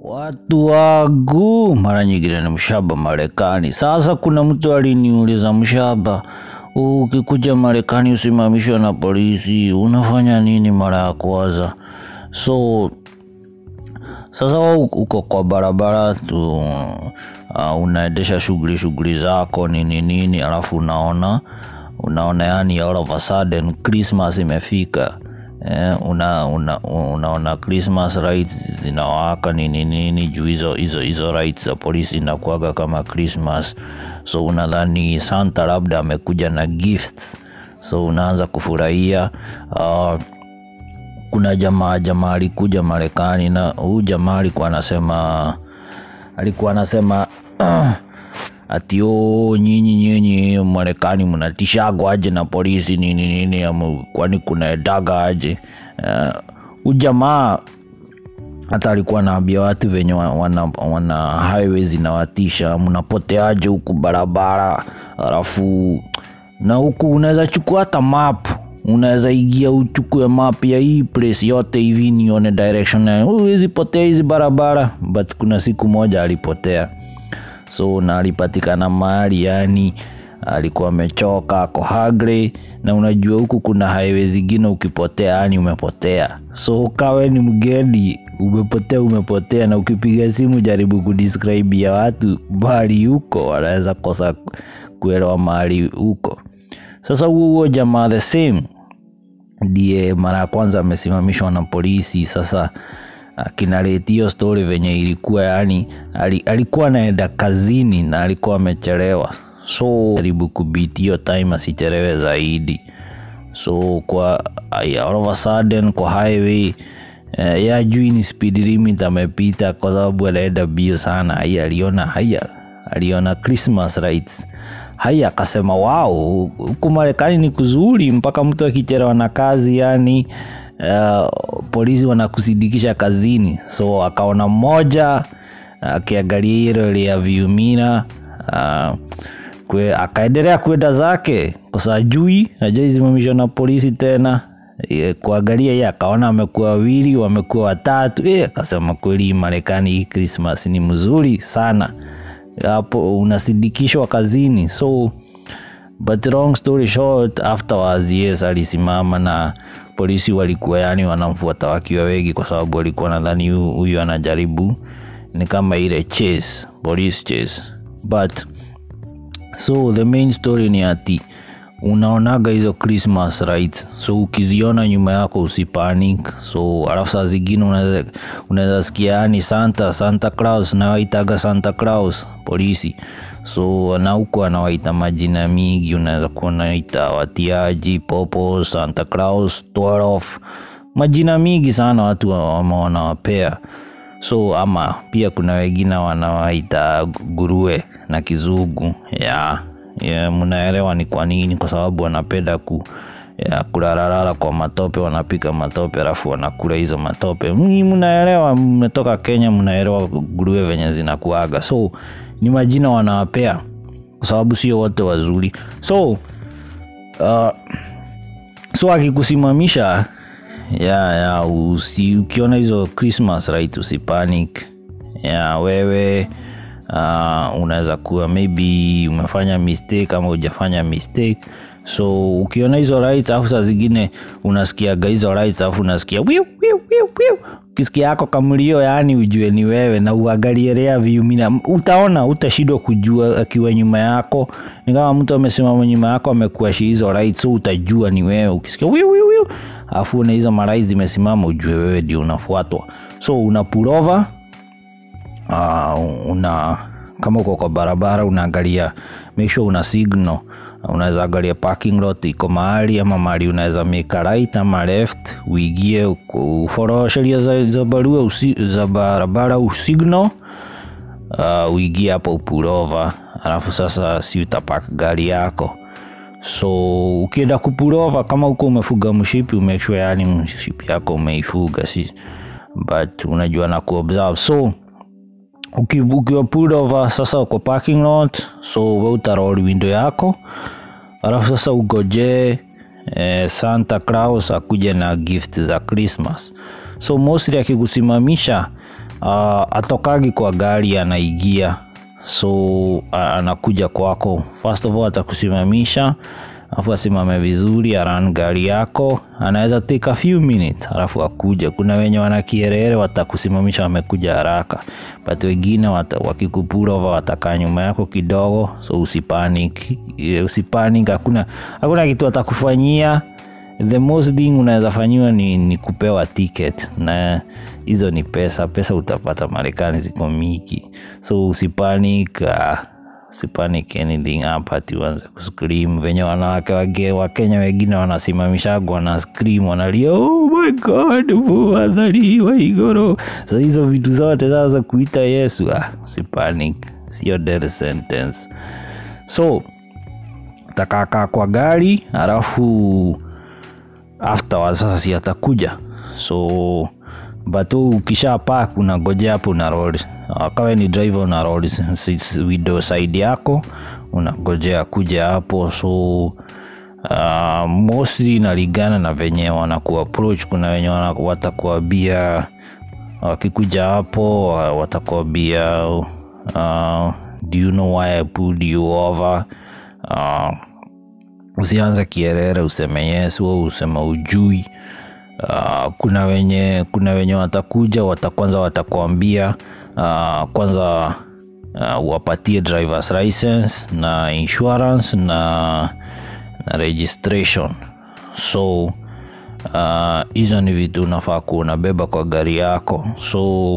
Watu wangu, mara nyingine ni mshaba Marekani. Sasa kuna mtu aliniuliza, mshaba, ukikuja Marekani usimamishwe na polisi, unafanya nini mara ya kwanza? So sasa wewe uko kwa barabara tu, uh, unaendesha shughuli shughuli zako nini nini, alafu unaona unaona yani all of a sudden Christmas imefika eh, una, una, unaona Christmas lights zinawaka nini nini juu hizo hizo hizo lights za polisi inakuaga kama Christmas, so unadhani Santa labda amekuja na gifts, so unaanza kufurahia uh, kuna jamaa jamaa alikuja Marekani na huyu jamaa alikuwa anasema alikuwa anasema ati o nyinyi nyinyi Marekani mnatishagwa aje na polisi nini nini, ama kwani kunaendaga aje? Uh, jamaa hata alikuwa anaambia watu venye wa- wana, wana highway zinawatisha, mnapoteaje huku barabara, alafu na huku unaweza chukua hata map unaweza ingia uchukue map ya hii place yote hivi nione direction na huwezi potea hizi barabara but kuna siku moja alipotea so na alipatikana mahali yani alikuwa amechoka ako hungry na unajua huku kuna highway zingine ukipotea yani umepotea so kawe ni mgeni umepotea umepotea na ukipiga simu jaribu kudescribe ya watu mahali huko wanaweza kosa kuelewa mahali huko sasa huo huo jamaa the same ndiye mara ya kwanza amesimamishwa na polisi sasa akinareti hiyo story venye ilikuwa yani ali, alikuwa anaenda kazini na alikuwa amechelewa so jaribu kubiti hiyo time asichelewe zaidi so kwa ay- all of a sudden kwa highway eh, ya jui ni speed limit amepita kwa sababu anaenda bio sana haya aliona haya aliona christmas lights haya akasema wao huku marekani ni kuzuri mpaka mtu akichelewa na kazi yani uh, polisi wanakusidikisha kazini so akaona mmoja akiangalia hilo rearview mirror uh, kwe, akaendelea kwenda zake kosa jui ajaisimamishwa na polisi tena e, kuangalia ye akaona amekuwa wawili wamekuwa watatu e, akasema kweli marekani hii krismas ni mzuri sana hapo unasindikishwa kazini so but long story short afterwards yes alisimama na polisi walikuwa yani wanamfuata wakiwa wengi kwa sababu walikuwa nadhani hu- huyu anajaribu ni kama ile chase police chase but so the main story ni ati unaonaga hizo christmas right so ukiziona nyuma yako usipanic so alafu saa zingine unaweza- unaweza sikia yani santa santa claus nawaitaga santa claus polisi so na huko anawaita majina mingi unaweza kuwa unaita watiaji popo santa claus 12 majina mingi sana watu wa- wama- wanawapea so ama pia kuna wengine wanawaita gurue na kizungu ya yeah, mnaelewa ni kwa nini kwa sababu wanapenda ku ya kularalala kwa matope wanapika matope alafu wanakula hizo matope Mni mnaelewa mmetoka kenya mnaelewa gurue venye zinakuaga so ni majina wanawapea kwa sababu sio wote wazuri so uh, so akikusimamisha ya ya usi, ukiona hizo christmas right usipanic ya wewe uh, unaweza kuwa maybe umefanya mistake ama hujafanya mistake so ukiona hizo right alafu saa zingine unasikiaga hizo right alafu unasikia wiu, wiu, wiu, wiu. ukisikia yako kamlio yani ujue ni wewe na uangalie rea viumina utaona utashindwa kujua akiwa nyuma yako ni kama mtu amesimama nyuma yako amekuashi hizo right so utajua ni wewe ukisikia wiu, wiu, wiu. alafu una hizo marai zimesimama ujue wewe ndio unafuatwa so una pull over uh, una kama uko kwa barabara unaangalia make sure una signal unaweza angalia parking lot iko mahali ama mahali unaweza make a right ama left uigie uforo sheria za, za barua usi, za barabara usignal uh, uigie hapo upulova alafu sasa si utapak gari yako so ukienda kupulova kama huko umefuga mshipi umekshua yani mshipi yako umeifuga si but unajua na kuobserve so uki- ukiwa pulled over sasa uko parking lot so we utaroli window yako alafu sasa ugoje eh, santa claus akuja na gift za christmas so mostly akikusimamisha uh, atokagi kwa gari anaingia so uh, anakuja kwako first of all atakusimamisha alafu asimame vizuri aran gari yako anaweza take a few minutes alafu akuja kuna wenye wana kierere watakusimamisha wamekuja haraka but wengine wata, wakikupulova watakaa nyuma yako kidogo so usipanic Eh, usipanic hakuna hakuna kitu watakufanyia the most thing unaweza fanyiwa ni, ni kupewa ticket na hizo ni pesa pesa utapata marekani ziko miki so usipanic uh, usipanic anything hapa ati uanze kuscream venye wanawake wage wakenya wengine wanasimamishagwa na scream wanalia oh my god muadhariwa igoro so hizo vitu zote sasa kuita yesu ah, usipanic sio death sentence so takakaa kwa gari alafu afterwards sasa si atakuja so but wewe ukisha park unagojea hapo una roll Ah, kawe ni driver una roll s- s- window side yako unagojea kuja hapo so uh, mostly inalingana na venye wanaku approach kuna wenye wana- watakuambia wakikuja hapo wa- watakuambia uh, do you know why I pulled you over uh, usianze kierere useme yes au useme ujui uh, kuna wenye kuna wenye watakuja wata kwanza watakuambia uh, kwanza uh, wapatie drivers license na insurance na, na registration so uh, hizo ni vitu unafaa kuwa unabeba kwa gari yako so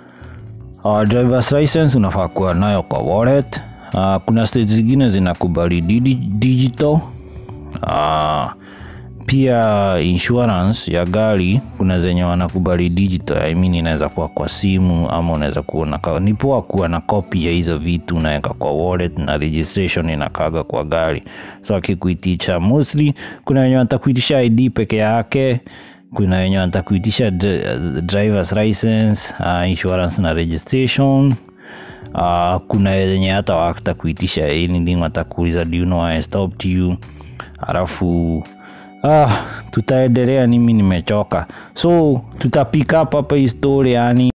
uh, drivers license unafaa kuwa nayo kwa wallet uh, kuna state zingine zinakubali digi- digital uh, pia insurance ya gari kuna zenye wanakubali digital I mean inaweza kuwa kwa simu ama unaweza kuwa na ka- ni poa kuwa na copy ya hizo vitu unaweka kwa wallet na registration inakaga kwa gari so akikuitisha mostly kuna wenye watakuitisha id peke yake kuna wenye watakuitisha dri- drivers license uh, insurance na registration uh, kuna wenye hata watakuitisha anything watakuuliza do you know why I stopped you alafu ah, tutaendelea nimi nimechoka so tutapick up hapa hii story yani